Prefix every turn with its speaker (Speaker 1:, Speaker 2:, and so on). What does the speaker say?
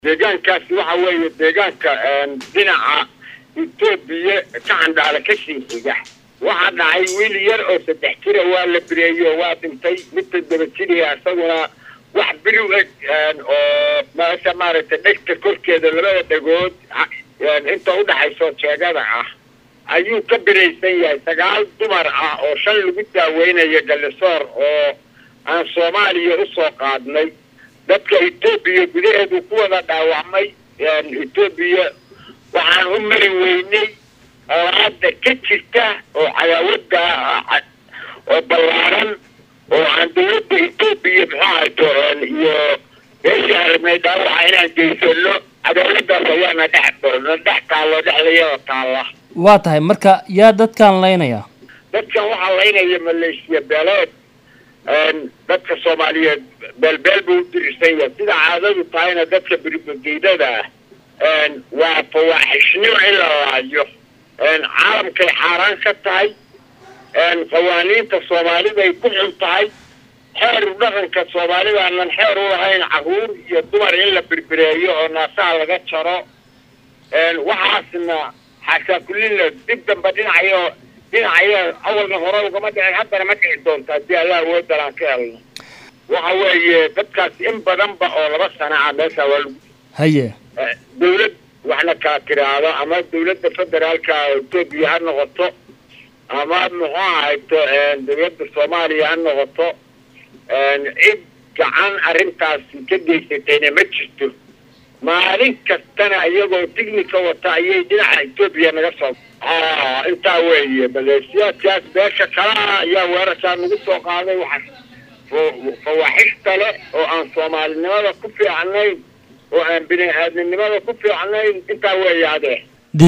Speaker 1: deegaankaasi waxa weeye deegaanka dhinaca etoobiya ka candhaala ka sii xiga waxaa dhacay wiil yar oo saddex jira waa la bireeyo waa dhintay midta daba jiriya isaguna wax biri u eg oo meesha maaragtay dhegta korkeeda labada dhegood inta udhaxayso jeegada ah ayuu ka biraysan yahay sagaal dumar ah oo shan lagu daaweynayo gallisoor oo aan soomaaliya usoo qaadnay dadka etoobiya gudaheedu ku wada dhaawacmay etoobiya waxaan u mari weynay olaada ka jirta oo cadaawada oo ballaaran oo aan dawladda etoobiya muxuu ahayto iyo meeshii aragnay dhaawaca inaan geysano cadaaladaas ayaana dhex na dhex taallo dhexdayada taalla
Speaker 2: waa tahay marka yaa dadkaan laynaya
Speaker 1: dadkan waxaa laynaya maleeshiya beeleed dadka soomaaliyeed beelbeel buu u dirirsan yahay sida caadadu tahayna dadka birbageydada ah waa fawaaxishnimo in la laayo caalamkay xaaraan ka tahay qawaaniinta soomaalida ay ku xun tahay xeer dhaqanka soomaalida aanan xeer u lahayn caruur iyo dumar in la birbireeyo oo naasaha laga jaro waxaasna xaashaa kullina dib damba dhinacayo dhinacayo awalna hore ugama dhicin haddana ma dhici doonta haddii allah awoodan aan ka helno waxa weeye dadkaas in badanba oo laba sana ah meesha waa lagu
Speaker 2: haye
Speaker 1: dawlad waxna kala tiraahdo ama dawladda federaalka etoobiya ha noqoto ama muxuu ahayto dawladda soomaaliya ha noqoto cid gacan arrintaasi ka geysatayna ma jirto maalin kastana iyagoo tignika wata ayay dhinaca etoobiya naga soo intaa weeye maleeshiyaadkaas beesha kalaa ayaa weerarkaa nagu soo qaaday waxa fawaaxishta leh oo aan soomaalinimada ku fiicnayn oo aan bini aadamnimada ku fiicnayn intaa weeye adee